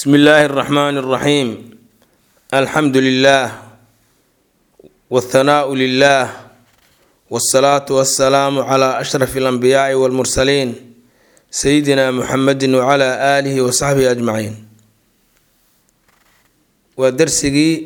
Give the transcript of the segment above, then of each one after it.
bsmi illaahi اraxmaan اraxiim alxamdu lilah wاthanaau lilah wاsalaatu wasalaamu cla ashraf اlanbiyaai wاlmursaliin sayidina muxamedi wcla aalihi wasaxbihi ajmaciin waa dersigii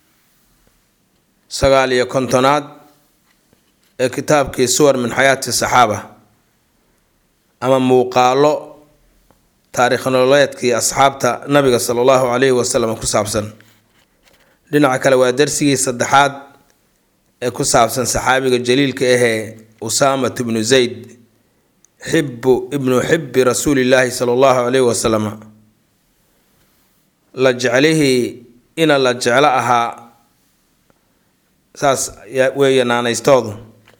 sagaal iyo kontonaad ee kitaabkii suwar min xayaati saxaaba ama muuqaalo taariikh nololeedkii asxaabta nabiga sala allahu calayhi wasalam ku saabsan dhinaca kale waa darsigii saddexaad ee ku saabsan saxaabiga jaliilka ahee usaamat ibnu zayd xibu ibnu xibi rasuulillaahi sala allahu calayhi wasalam la jeclihii ina la jeclo ahaa saas weeye naanaystoodu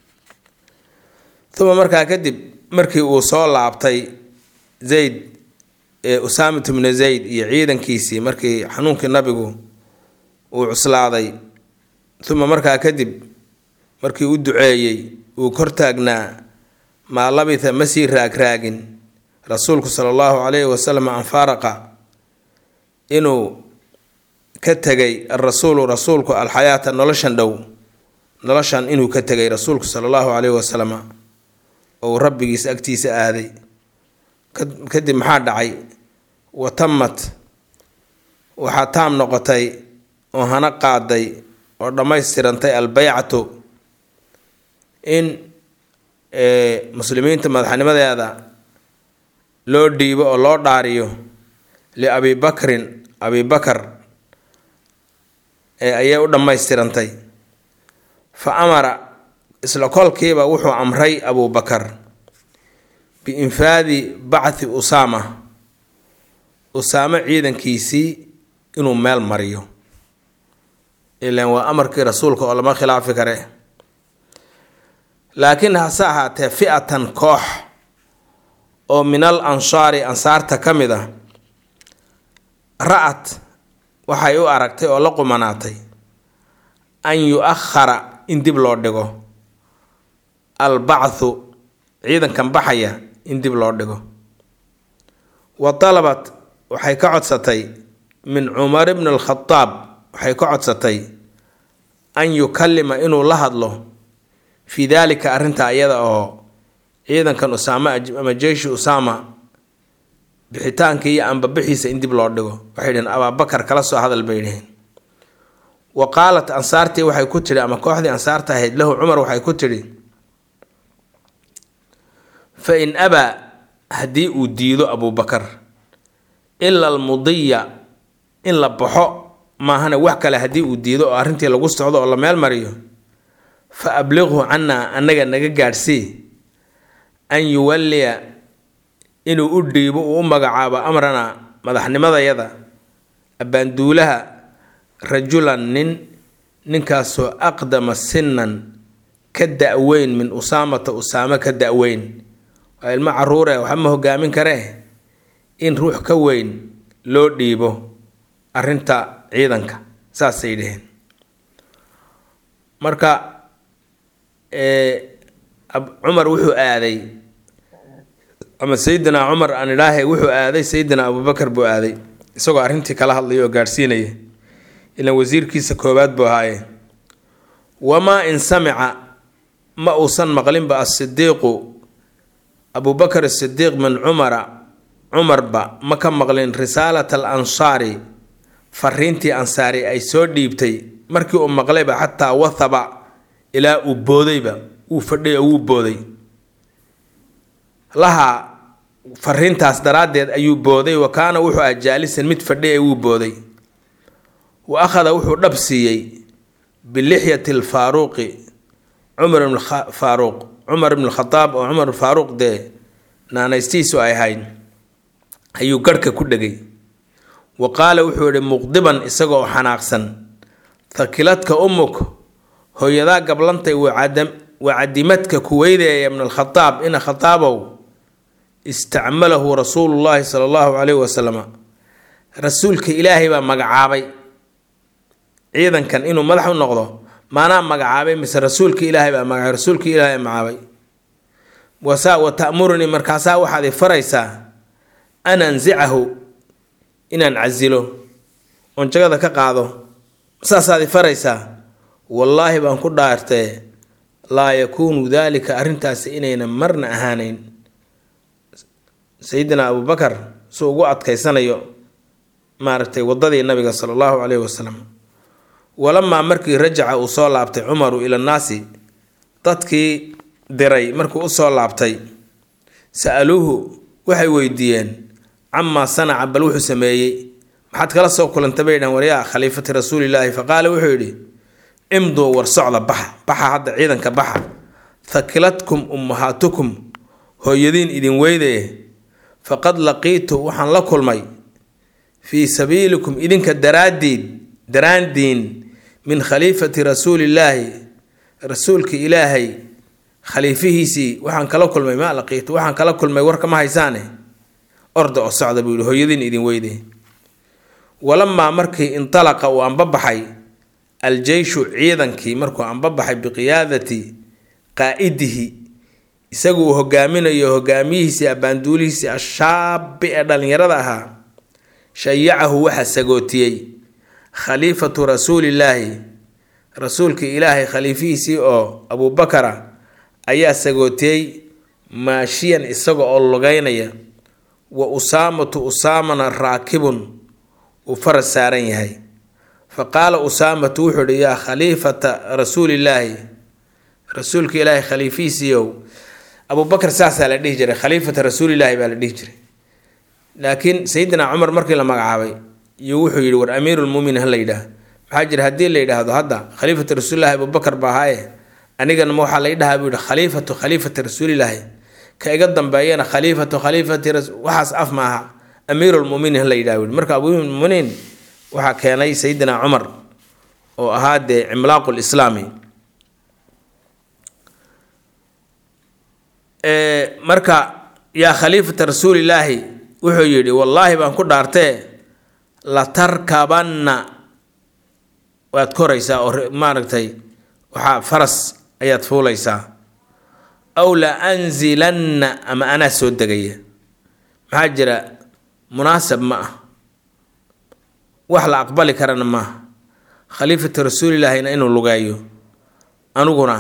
uma markaa kadib markii uu soo laabtay zayd ee usaamat ibnu zayd iyo ciidankiisii markii xanuunkii nabigu uu cuslaaday uma markaa kadib markii u duceeyey uu kor taagnaa maa labitha ma sii raagraagin rasuulku sala allahu calayhi wasalam an faaraqa inuu ka tegay arasuulu rasuulku alxayaata noloshan dhow noloshan inuu ka tegay rasuulku sala allahu calayhi wasalam ou rabbigiis agtiisa aaday kadib maxaa dhacay watamad waxaa taam noqotay oo hana qaaday oo dhammaystirantay albeycatu in muslimiinta madaxnimadeeda loo dhiibo oo loo dhaariyo liabi bakrin abi bakar ee ayay u dhammaystirantay fa amara isla kolkiiba wuxuu amray abubakar biinfaadi bacthi usaama usaamo ciidankiisii inuu meel mariyo ilan waa amarkii rasuulka oo lama khilaafi kare laakiin hase ahaatee fi-atan koox oo min al ansaari ansaarta ka mid ah ra-at waxay u aragtay oo la qumanaatay an yu-akhara in dib loo dhigo al bacthu ciidankan baxaya in dib loo dhigo wa talabat waxay ka codsatay min cumar bni alkhadaab waxay ka codsatay an yukallima inuu la hadlo fii daalika arrinta iyada oo ciidankan usaama ama jeyshi usaama bixitaanka iyo anbabixiisa in dib loo dhigo waxay dhaheen abaabakar kala soo hadal bay dhaheen wa qaalat ansaartii waxay ku tidhi ama kooxdii ansaarta ahayd lahu cumar waxay ku tidhi fa in abaa haddii uu diido abuubakar ila almudiya in la baxo maahana wax kale haddii uu diido oo arrintii lagu socdo oo la meel mariyo fa abliqhu cannaa annaga naga gaadhsii an yuwalliya inuu u dhiibo uu u magacaabo amrana madaxnimadayada abbaanduulaha rajulan nin ninkaasoo aqdama sinan ka da-weyn min usaamata usaamo ka da-weyn waa ilmo caruure waxa ma hogaamin karee in ruux ka weyn loo dhiibo arrinta ciidanka saasay dhaheen marka cumar wuxuu aaday ama sayidina cumar aan idhaahe wuxuu aaday sayidina abubakar buu aaday isagoo arrintii kala hadlaya oo gaadhsiinaya ilaan wasiirkiisa koowaad buu ahaaye wamaa in samica ma uusan maqlinba asidiiqu abubakar asidiiq min cumara cumarba ma ka maqlin risaalat al ansaari fariintii ansaari ay soo dhiibtay markii uu maqlayba xataa wathaba ilaa uu boodayba uu fadhay oo wuu booday lahaa fariintaas daraaddeed ayuu booday wa kaana wuxuu ah jaalisan mid fadhay ee wuu booday wa akhada wuxuu dhab siiyey bilixyati alfaaruuqi cumar ibn faaruuq cumar ibn khadaab oo cumar faaruuq dee naanaystiisu ay ahayd ayuu garhka ku dhegay wa qaala wuxuu yihi muqdiban isagoo xanaaqsan thakiladka umuk hooyadaa gablantay waa cadimadka kuweydeeya min alkhadaab ina khadaabow istacmalahu rasuulullaahi sala allahu calayhi wasalam rasuulka ilaahay baa magacaabay ciidankan inuu madax u noqdo maanaa magacaabay mise rasuulka ilaahay baa magacaabay rasuulka ilaahay magacaabay wasa wa ta'murunii markaasaa waxaad i faraysaa an ansicahu inaan casilo oon jagada ka qaado saasaad i faraysaa wallaahi baan ku dhaartee laa yakuunu daalika arrintaasi inayna marna ahaanayn sayidina abubakar suu ugu adkaysanayo maaragtay waddadii nabiga sala allahu caleyhi wasalam walamaa markii rajaca uu soo laabtay cumaru ila nnaasi dadkii diray markuu usoo laabtay sa-aluuhu waxay weydiiyeen camaa sanaca bal wuxuu sameeyey maxaad kala soo kulantay bay dhahan waryaa khaliifati rasuulilaahi faqaala wuxuu yidhi imduu war socda baxa baxa hadda ciidanka baxa thakilatkum ummahaatukum hooyadiin idin weydaye faqad laqiitu waxaan la kulmay fii sabiilikum idinka daraaddiid daraandiin min khaliifati rasuulillaahi rasuulka ilaahay khaliifihiisii waxaan kala kulmay maa laqiitu waxaan kala kulmay warka ma haysaane orda oo socda buu yihi hooyadiin idin weyde walamaa markii intalaqa uu anbabaxay aljeyshu ciidankii markuu anbabaxay biqiyaadati qaa-idihi isagu uu hogaaminayo hogaamiyihiisii abbaanduulihiisii ashaabi ee dhallinyarada ahaa shayacahu waxaa sagootiyey khaliifatu rasuulillaahi rasuulka ilaahay khaliifihiisii oo abuubakara ayaa sagootiyey maashiyan isaga oo lugeynaya wa usaamatu usaamana raakibun uu faras saaran yahay fa qaala usaamatu wuxuu ihi yaa khaliifata rasuulillaahi rasuulka ilaahay khaliifihiisiiow abuubakar saasaa la dhihi jiray khaliifata rasuulilaahi baa la dhihi jiray laakiin sayidina cumar markii la magacaabay iyo wuxuu yidhi war amiirulmuminiin ha la yidhaah maxaa jira haddii la yidhaahdo hadda khaliifata rasuulilahi abubakar baa ahaaye anigana ma waxaa la idhahaa buu yihi khaliifatu khaliifati rasuulilaahi ka iga dambeeyana khaliifatu khaliifati waxaas af ma aha amiirulmuminiin ha la yidhaha bui marka abuumuminiin waxaa keenay sayidina cumar oo ahaa dee cimlaaqu lislaami marka yaa khaliifata rasuulilaahi wuxuu yidhi wallaahi baan ku dhaartee latarkabanna waad koraysaa oo maaragtay waxaa faras ayaad fuulaysaa aw la anzilanna ama anaa soo degaya maxaa jira munaasab ma ah wax la aqbali karana maaha khaliifata rasuulilaahina inuu lugeeyo aniguna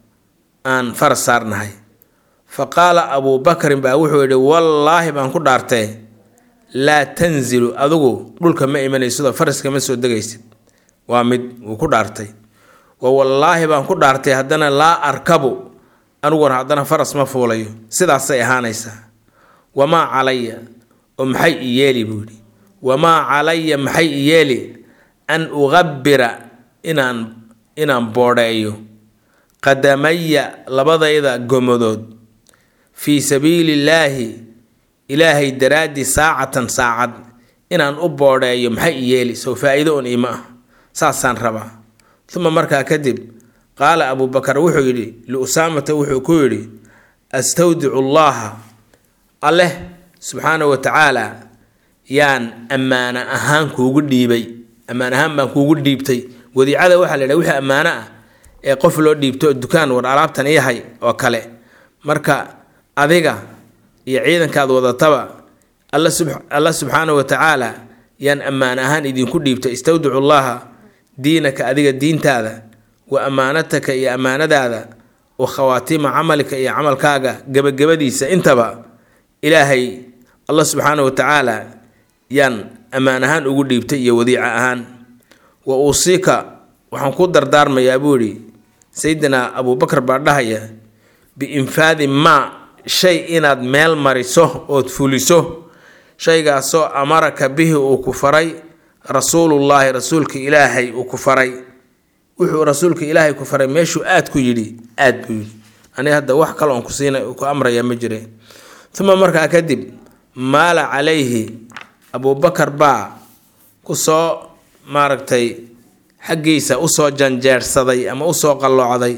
aan faras saarnahay fa qaala abuu bakrin baa wuxuu yidhi wallaahi baan ku dhaartee laa tanzilu adigu dhulka ma imanaysidoo faraska ma soo degaysid waa mid wuu ku dhaartay wa wallaahi baan ku dhaartay haddana laa arkabu aniguna haddana faras ma fuulayo sidaasay ahaanaysaa wamaa calaya oo maxay i yeeli buu yidhi wamaa calaya maxay i yeeli an uqabira inaan inaan boodheeyo qadamaya labadayda gomadood fii sabiilillaahi ilaahay daraaddii saacatan saacad inaan u boodheeyo maxay i yeeli sow faa-iido un iima ah saasaan rabaa uma markaa kadib qaala abuubakar wuxuu yidhi liusaamata wuxuu ku yidhi astawdicu llaaha alleh subxaana wa tacaala yaan ammaano ahaan kuugu dhiibay ammaan ahaan baan kuugu dhiibtay wadiicada waxaa la yidhaha wixii ammaano ah ee qof loo dhiibto dukaan war alaabtan iyahay oo kale marka adiga iyo ciidankaad wadataba alla subxaana wa tacaala yaan ammaan ahaan idinku dhiibtay istawdicu llaaha diinaka adiga diintaada wa ammaanataka iyo ammaanadaada wa khawaatiima camalika iyo camalkaaga gebagabadiisa intaba ilaahay allah subxaana wa tacaala yaan ammaan ahaan ugu dhiibtay iyo wadiica ahaan wa uusiika waxaan ku dardaarmayaa buu yidhi sayidina abuubakar baa dhahaya biinfaadi maa shay inaad meel mariso ood fuliso shaygaasoo amaraka bihi uu ku faray rasuulullaahi rasuulka ilaahay uu ku faray wuxuu rasuulka ilaahay ku faray meeshuu aad ku yidhi aad buu yidhi aniga hadda wax kale oon kusiina ku amraya ma jire uma markaa kadib maala calayhi abuubakar baa kusoo maaragtay xaggiisa usoo janjeersaday ama usoo qalloocday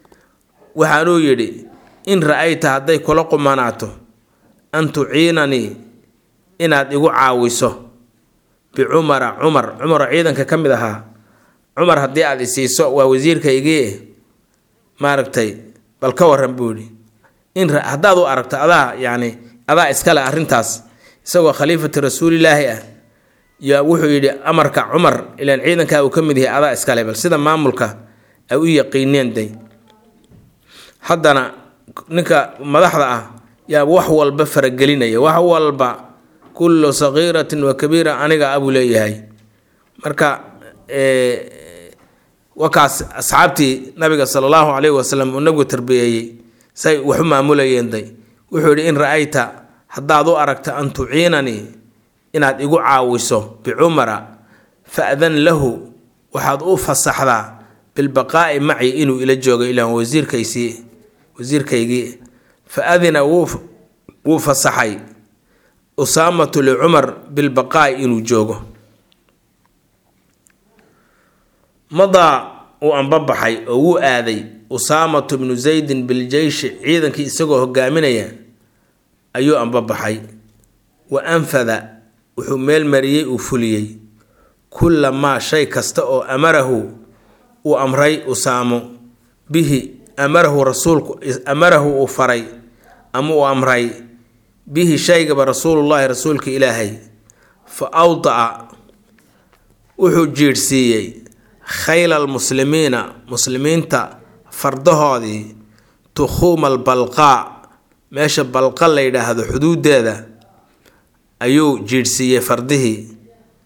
waxaanuu yidhi in ra-ayta hadday kula qumanaato an tuciinanii inaad igu caawiso bicumara cumar cumaroo ciidanka ka mid ahaa cumar haddii aad isiiso waa wasiirkaygii maaragtay bal ka waran buu yidhi in haddaad u aragto adaa yacni adaa iskale arrintaas isagoo khaliifati rasuulilaahi ah yaa wuxuu yidhi amarka cumar ilaan ciidankaa uu ka mid yahay adaa iskale bal sida maamulka ay u yaqiineen day haddana ninka madaxda ah yaa wax walba faragelinaya wax walba kullu sagiiratin wa kabiira aniga abuu leeyahay marka wakaas asxaabtii nabiga sala allahu calayhi wasalam uu nabigu tarbiyeeyey say waxu maamulayeen day wuxuu yidhi in ra-ayta haddaad u aragta an tuciinanii inaad igu caawiso bicumara fa-dan lahu waxaad u fasaxdaa bilbaqaa'i maci inuu ila joogo ilaan wasiirkaysii wasiirkaygii fa adina wuu fasaxay usaamatu licumar bilbaqaa'i inuu joogo madaa uu anbabaxay oo wuu aaday usaamatu bnu zaydin biljeyshi ciidankii isagoo hogaaminaya ayuu anbabaxay wa anfada wuxuu meel mariyey uu fuliyey kulla maa shay kasta oo amarahu uu amray usaamo bihi amarahu rasuulku amarahu uu faray ama uu amray bihi shaygaba rasuulullaahi rasuulka ilaahay fa awdaca wuxuu jiidhsiiyey khayla almuslimiina muslimiinta fardahoodii tukhuuma albalqaa meesha balqa la yidhaahdo xuduudeeda ayuu jiidhsiiyey fardihii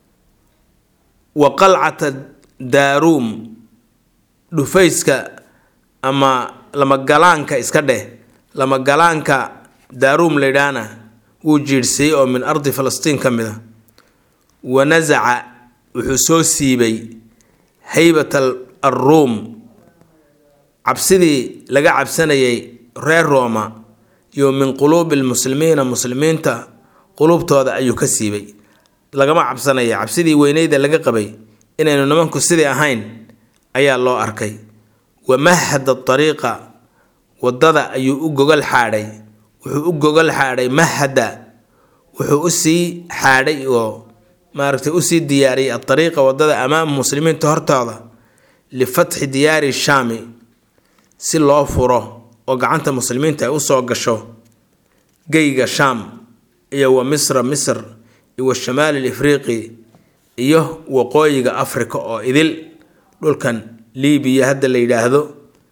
wa qalcata daaruum dhufayska ama lamagalaanka iska dheh lamagalaanka daaruum la yidhaahna wuu jiidhsiiyey oo min ardi falastiin ka mid a wa nasaca wuxuu soo siibay haybat alruum cabsidii laga cabsanayay reer rooma iyo min quluubi lmuslimiina muslimiinta quluubtooda ayuu ka siibay lagama cabsanaya cabsidii weyneyda laga qabay inaynu nimanku sidii ahayn ayaa loo arkay wa mahada ariiqa wadada ayuu u gogol xaadhay wuxuu u gogol xaadhay mahada wuxuu usii xaadhay oo maaragtay usii diyaariyay adariiqa wadada amaama muslimiinta hortooda lifatxi diyaari shaami si loo furo oo gacanta muslimiinta ay usoo gasho geyga shaam iyo wa misra misr iyo wa shamaali lifriiqi iyo waqooyiga africa oo idil dhulkan libiya hadda la yidhaahdo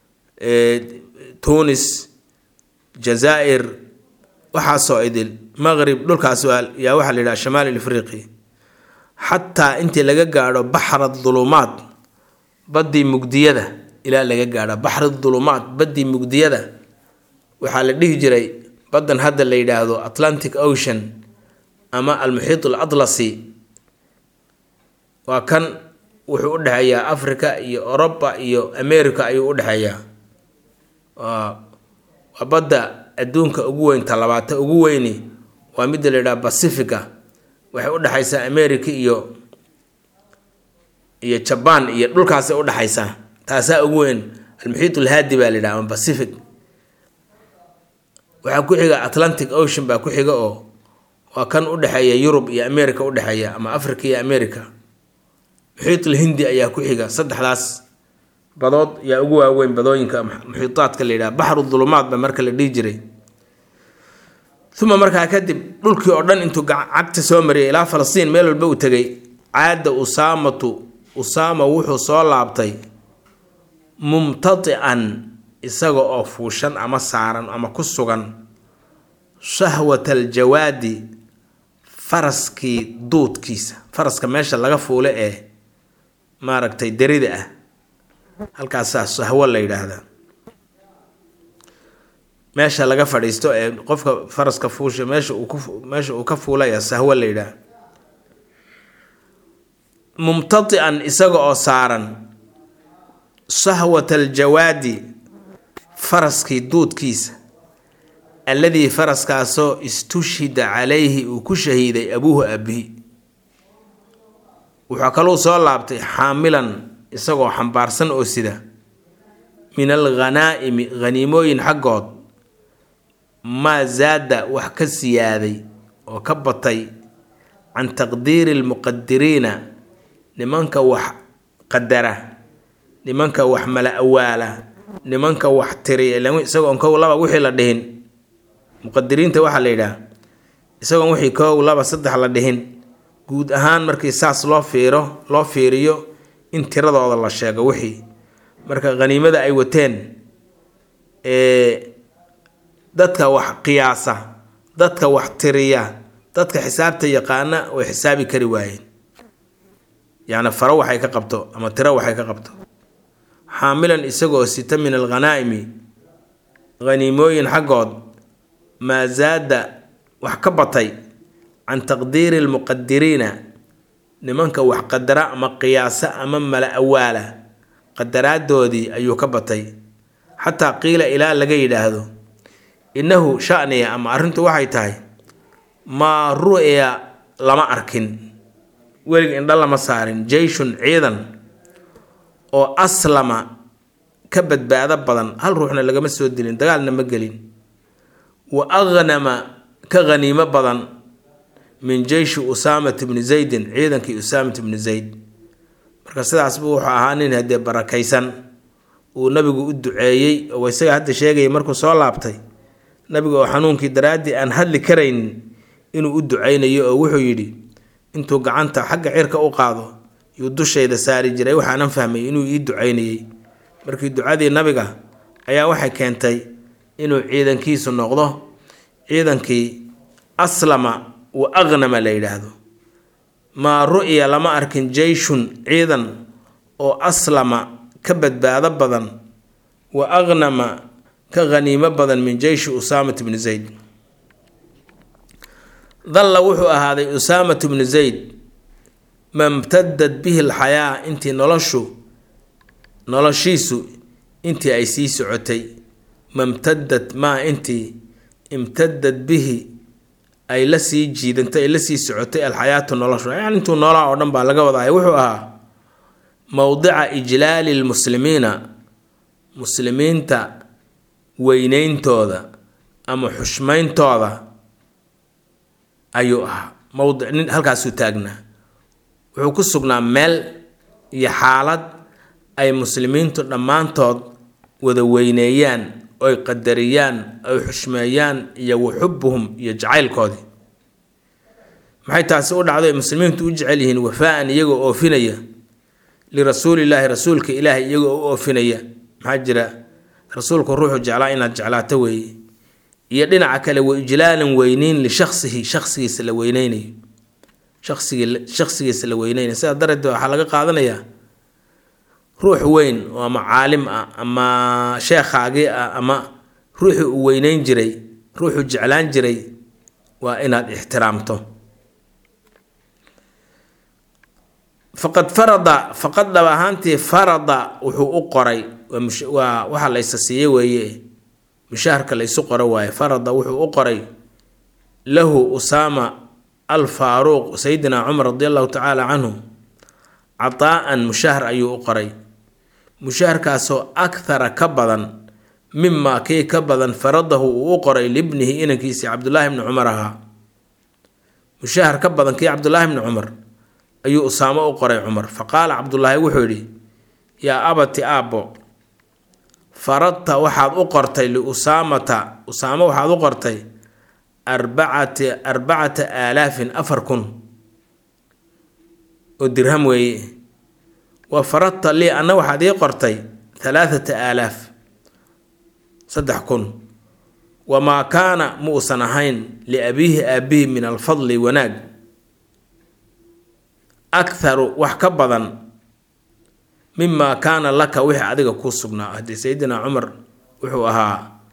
tunis jazaa'ir waxaasoo idil maqrib dhulkaas yaa waxaa la yidhaha shamaali lifriiqi xataa intii laga gaadho baxra dulumaad baddii mugdiyada ilaa laga gaadho baxri dulumaad baddii mugdiyada waxaa la dhihi jiray baddan hadda la yidhaahdo atlantic ocean ama almuxiit al atlasi waa kan wuxuu u dhexeeyaa africa iyo oroba iyo america ayuu u dhexeeyaa waa badda adduunka ugu weynta labaata ugu weyni waa midda la yidhaha pacifica waxay u dhexaysaa america iyo iyo jaban iyo dhulkaasay u dhexaysaa taasaa ugu weyn almuxiit alhaadi baa la yidhaha ama pacific waxaa ku xiga atlantic ocean baa ku xiga oo waa kan u dhexeeya yurub iyo america u dhexeeya ama africa iyo america muxiitul hindi ayaa ku xiga saddexdaas badood yaa ugu waaweyn badooyinka muxiitaadka la yidhaha baxru dulumaad ba marka la dhihi jiray uma markaa kadib dhulkii oo dhan intuu cagta soo mariyay ilaa falastiin meel walba uu tegay caada usaamatu usaama wuxuu soo laabtay mumtatican isaga oo fuushan ama saaran ama ku sugan shahwata aljawaadi faraskii duudkiisa faraska meesha laga fuule ee maaragtay derida ah halkaasaa sahwo la yidhaahdaa meesha laga fadhiisto ee qofka faraska fuusha meesha uu ku meesha uu ka fuulaya sahwo la yidhaah mumtatican isaga oo saaran shahwata aljawaadi faraskii duudkiisa alladii faraskaasoo istushhida calayhi uu ku shahiiday abuuhu abihi wuxuu kaluu soo laabtay xaamilan isagoo xambaarsan oo sida min alghanaa'imi haniimooyin xaggood maa zaada wax ka siyaaday oo ka batay can taqdiiri almuqadiriina nimanka wax qadara nimanka wax mala awaala nimanka wax tiriya isagoo kow laba wixii la dhihin muqadiriinta waxaa la yidhaah isagoon wixii kow laba saddex la dhihin guud ahaan markii saas loo fiiro loo fiiriyo in tiradooda la sheego wixii marka khaniimada ay wateen ee dadka wax qiyaasa dadka wax tiriya dadka xisaabta yaqaana way xisaabi kari waayeen yacni faro waxay ka qabto ama tiro waxay ka qabto xaamilan isagoo sita min alghanaa'imi haniimooyin xaggood maa zaada wax ka batay can taqdiiri almuqadiriina nimanka wax qadara ama qiyaasa ama mala awaala qadaraadoodii ayuu ka batay xataa qiila ilaa laga yidhaahdo innahu shaniya ama arrintu waxay tahay maa ru'ya lama arkin welig indha lama saarin jeyshun ciidan oo aslama ka badbaado badan hal ruuxna lagama soo dilin dagaalna ma gelin wa aghnama ka haniimo badan min jeyshi usaamat bni zaydin ciidankii usaamat bni zayd marka sidaas buu wuxuu ahaa nin haddee barakaysan uu nabigu u duceeyey oo isaga hadda sheegayay markuu soo laabtay nabiga oo xanuunkii daraaddii aan hadli karaynin inuu u ducaynayo oo wuxuu yidhi intuu gacanta xagga cirka u qaado yuu dushayda saari jiray waxaanan fahmay inuu ii ducaynayey markii ducadii nabiga ayaa waxay keentay inuu ciidankiisu noqdo ciidankii aslama wa aghnama la yidhaahdo maa ru'ya lama arkin jeyshun ciidan oo aslama ka badbaado badan wa aghnama ka haniimo badan min jeyshi usaamat bni zayd dalla wuxuu ahaaday usaamat bnu zayd mamtadad bihi alxayaa intii noloshu noloshiisu intii ay sii socotay mamtadad maa intii imtadad bihi ay la sii jiidantay ay la sii socotay alxayaatu noloshu yani intuu noolaa oo dhan baa laga wadaaya wuxuu ahaa mowdica ijlaali lmuslimiina muslimiinta weyneyntooda ama xushmayntooda ayuu ahaa mowdic nin halkaasuu taagnaa wuxuu ku sugnaa meel iyo xaalad ay muslimiintu dhammaantood wada weyneeyaan oy qadariyaan oy xushmeeyaan iyo waxubuhum iyo jacaylkoodii maxay taasi u dhacday muslimiintu u jecel yihiin wafaa-an iyagoo oofinaya lirasuulillaahi rasuulka ilaahay iyagoo u oofinaya maxaa jira rasuulku ruuxu jeclaa inaad jeclaato weeye iyo dhinaca kale wa ijlaalan weyneyn lishaksihi shaksigiisa la weyneynayo shasigi shaksigiisa la weyneynayo sidaa darteed waxaa laga qaadanayaa ruux weyn oo ama caalim ah ama sheekhaagii ah ama ruuxii uu weyneyn jiray ruuxuu jeclaan jiray waa inaad ixtiraamto faqad farada faqad dhab ahaantii farada wuxuu u qoray waa waxa la ysa siiye weeye mushaharka la ysu qoro waaye farada wuxuu u qoray lahu usaama al faaruuq sayidina cumar radi allahu tacaala canhu cataa-an mushahar ayuu u qoray mushaharkaasoo akhara ka badan mimaa kii ka badan faradahu uu u qoray libnihi inankiisii cabdulaahi bni cumar ahaa mushahar ka badan kii cabdulaahi bni cumar ayuu usaamo u qoray cumar fa qaala cabdulaahi wuxuu yidhi yaa abati aabbo faradta waxaad u qortay liusaamata usaamo waxaad u qortay arbacati arbacata aalaafin afar kun oo dirham weeye wa faradta lii anna waxaad ii qortay halaathata aalaaf saddex kun wamaa kaana ma uusan ahayn liabiihi aabihi min alfadli wanaag akharu wax ka badan mimaa kaana laka wixii adiga kuu sugnaa haddii sayidina cumar wuxuu ahaa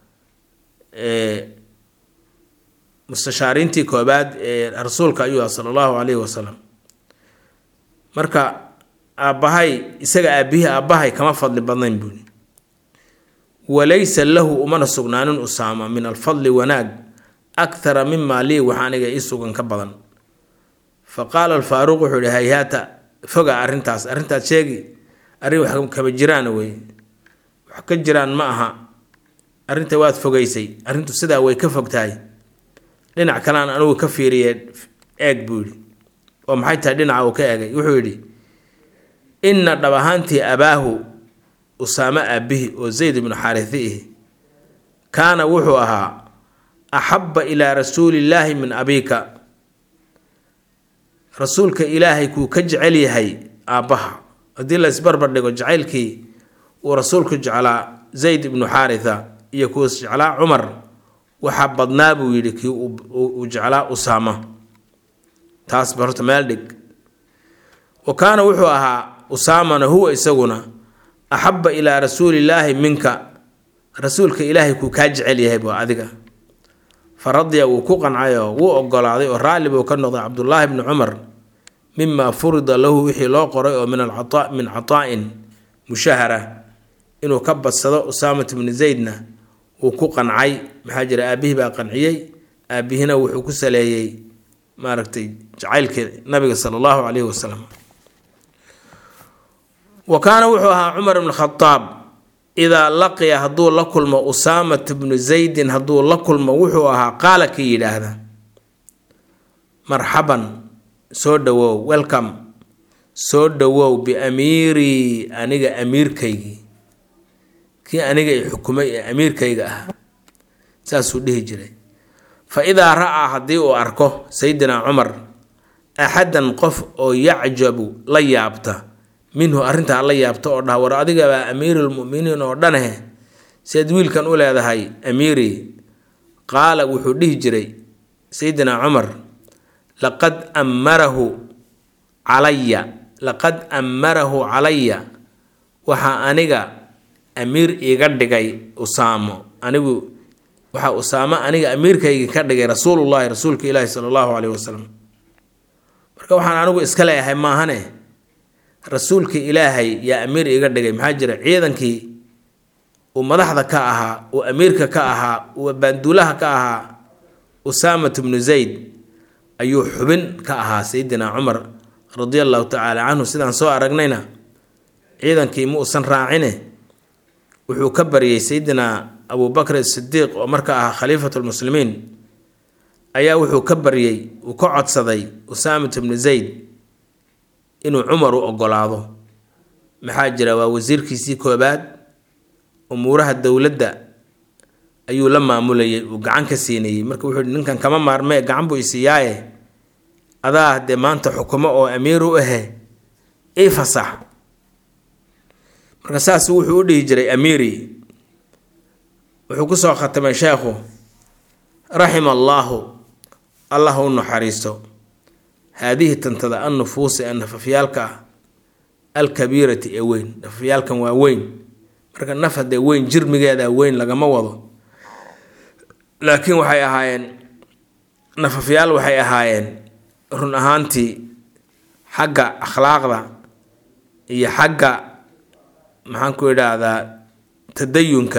mustashaariintii koobaad ee rasuulka ayuu ah sala allahu calayhi wasalam marka aabbahay isaga aabihii aabbahay kama fadli badnayn buuni walaysa lahu umana sugnaanin usaama min alfadli wanaag akhara mimaa lii wax aniga ii sugan ka badan fa qaala alfaaruuq wuxuu yihi hayhaata foga arrintaas arrintaad sheegi arrin wax kama jiraan wey wax ka jiraan ma aha arrinta waad fogaysay arrintu sidaa way ka fog tahay dhinac kalean anigu ka fiiriye eeg buu yidhi oo maxay tahay dhinaca uu ka eegay wuxuu yidhi inna dhab ahaantii abaahu usaamo aabihi oo zayd ibnu xaarithi ihi kaana wuxuu ahaa axabba ilaa rasuulillaahi min abiika rasuulka ilaahay kuu ka jecel yahay aabbaha haddii la isbarbar dhigo jacaylkii uu rasuulku jeclaa zayd ibnu xaaritha iyo kuus jeclaa cumar waxaa badnaa buu yidhi kii uu jeclaa usaama taasba horta meel dhig wa kaana wuxuu ahaa usaamana huwa isaguna axabba ilaa rasuulillaahi minka rasuulka ilaahay kuu kaa jecel yahay buu adiga fa radiya wuu ku qancayoo wuu ogolaaday oo raalli buu ka noqday cabdullaahi bni cumar mima furida lahu wixii loo qoray oo min alcata min cataa-in mushahara inuu ka badsado usaamat bni zaydna wuu ku qancay maxaa jira aabihii baa qanciyey aabihina wuxuu ku saleeyey maaragtay jacaylka nabiga sala allahu calayhi wasalam wa kaana wuxuu ahaa cumar ibn khadaab idaa laqiya hadduu la kulmo usaamat bnu zaydin hadduu la kulmo wuxuu ahaa qaala kii yidhaahda marxaban soo dhowow welcome soo dhowow biamiirii aniga amiirkaygii kii aniga i xukumay ee amiirkayga ah saasuu dhihi jiray fa idaa ra-aa haddii uu arko sayidina cumar axadan qof oo yacjabu la yaabta minhu arrintaa la yaabta oo dhaha war adigabaa amiirulmuminiin oo dhaneh seed wiilkan u leedahay amiiri qaala wuxuu dhihi jiray sayidina cumar laqad ammarahu calaya laqad ammarahu calaya waxaa aniga amiir iiga dhigay usaamo anigu waxaa usaamo aniga amiirkayga ka dhigay rasuulullahi rasuulka ilaahi sala allahu caleyhi wasalam marka waxaan anigu iska leeyahay maahane rasuulka ilaahay yaa amiir iiga dhigay maxaa jira ciidankii uu madaxda ka ahaa uu amiirka ka ahaa uu baanduulaha ka ahaa usaamat bnu zayd ayuu xubin ka ahaa sayidina cumar radia allahu tacaala canhu sidaan soo aragnayna ciidankii ma uusan raacine wuxuu ka baryay sayidina abubakr sidiiq oo marka ahaa khaliifatu lmuslimiin ayaa wuxuu ka baryey uu ka codsaday usaamat bnu zayd inuu cumar u ogolaado maxaa jira waa wasiirkiisii koobaad umuuraha dowladda ayuu la maamulayay uu gacan ka siinayey marka wuxuu yihi ninkan kama maarmee gacan buu isiiyaaye adaa dee maanta xukumo oo amiir u ahe ii fasax marka saas wuxuu u dhihi jiray amiiri wuxuu kusoo khatamay sheekhu raxima allaahu allah u naxariisto haadihi tantada an nufuusi ee nafafyaalka ah alkabiirati ee weyn nafafyaalkan waa weyn marka naf haddee weyn jirmigeeda weyn lagama wado laakiin waxay ahaayeen nafafyaal waxay ahaayeen run ahaantii xagga akhlaaqda iyo xagga maxaan ku idhaahdaa tadayunka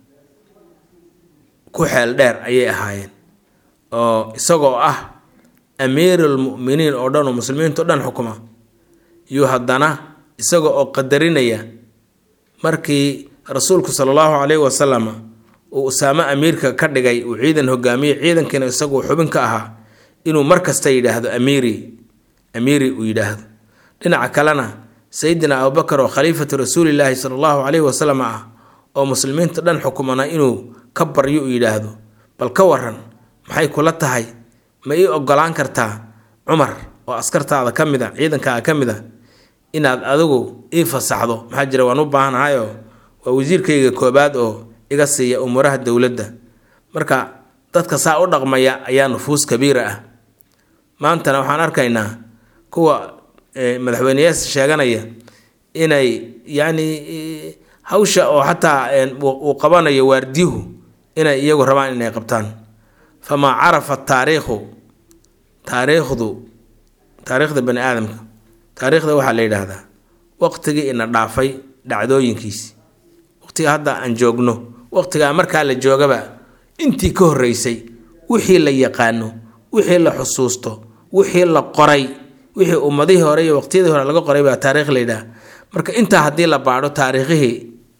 ku xeel dheer ayay ahaayeen oo isagoo ah amiirulmu'miniin oo dhan oo muslimiinta o dhan xukuma iyo haddana isaga oo qadarinaya markii rasuulku sala allahu caleyhi wasalam uu usaamo amiirka ka dhigay uu ciidan hogaamiyey ciidankiina isaguu xubin ka ahaa inuu mar kasta yidhaahdo amiiri amiiri uu yidhaahdo dhinaca kalena sayidina abubakar oo khaliifatu rasuulilaahi sala allahu caleyhi wasalam ah oo muslimiinta dhan xukumana inuu ka baryo uu yidhaahdo bal ka waran maxay kula tahay ma ii ogolaan kartaa cumar oo askartaada ka mid a ciidankaaga ka mid a inaad adigu ii fasaxdo maxaa jira waan u baahanahayoo waa wasiirkayga koobaad oo iga siiya umuuraha dowladda marka dadka saa u dhaqmaya ayaa nufuus kabiira ah maantana waxaan arkaynaa kuwa madaxweyneyaasha sheeganaya inay yacni hawsha oo xataa uu qabanayo waardiyuhu inay iyagu rabaan inay qabtaan famaa carafa taariikhu taariikhdu taariikhda bani aadamka taariikhda waxaa la yidhaahdaa waqtigii ina dhaafay dhacdooyinkiisi waqtiga hadda aan joogno waqtigaa markaa la joogaba intii ka horreysay wixii la yaqaano wixii la xusuusto wixii la qoray wixii ummadihii hore iyo waqtiyadii hore laga qoray baa taarikh la yidhaha marka intaa haddii la baadho taariikhihii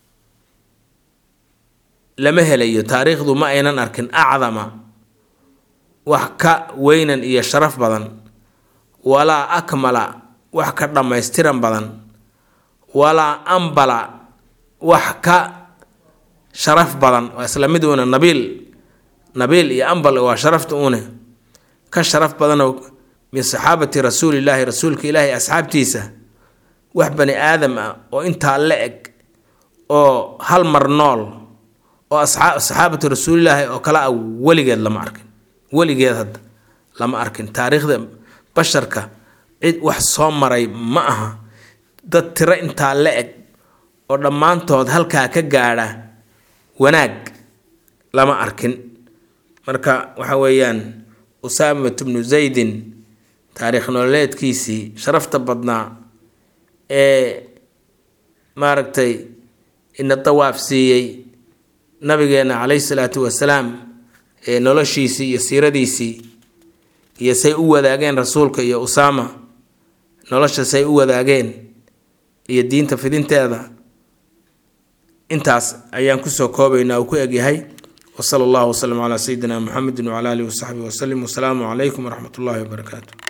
lama helayo taariikhdu ma aynan arkin acdama wax ka weynan iyo sharaf badan walaa akmala wax ka dhammaystiran badan walaa ambala wax ka sharaf badan waa isla mid uuna nabiil nabiil iyo ambal waa sharafta uune ka sharaf badanoo min saxaabati rasuulillaahi rasuulka ilaahi asxaabtiisa wax bani aadam ah oo intaa la eg oo hal mar nool oo saxaabatu rasuulilaahi oo kale ah weligeed lama arkin weligeed hadda lama arkin taariikhda basharka cid wax soo maray ma aha dad tiro intaa la eg oo dhammaantood halkaa ka gaadha wanaag lama arkin marka waxa weeyaan usaamat bnu zaydin taariikh nololeedkiisii sharafta badnaa ee maaragtay ina dawaaf siiyey nabigeena calayhi salaatu wasalaam ee noloshiisii iyo siiradiisii iyo say u wadaageen rasuulka iyo usaama nolosha say u wadaageen iyo diinta fidinteeda intaas ayaan kusoo koobaynaa uu ku egyahay wasala allahu wasalam calaa sayidina muxamedin wacala alihi wasaxbihi wasalim wasalaamu calaykum waraxmat ullahi wabarakaatu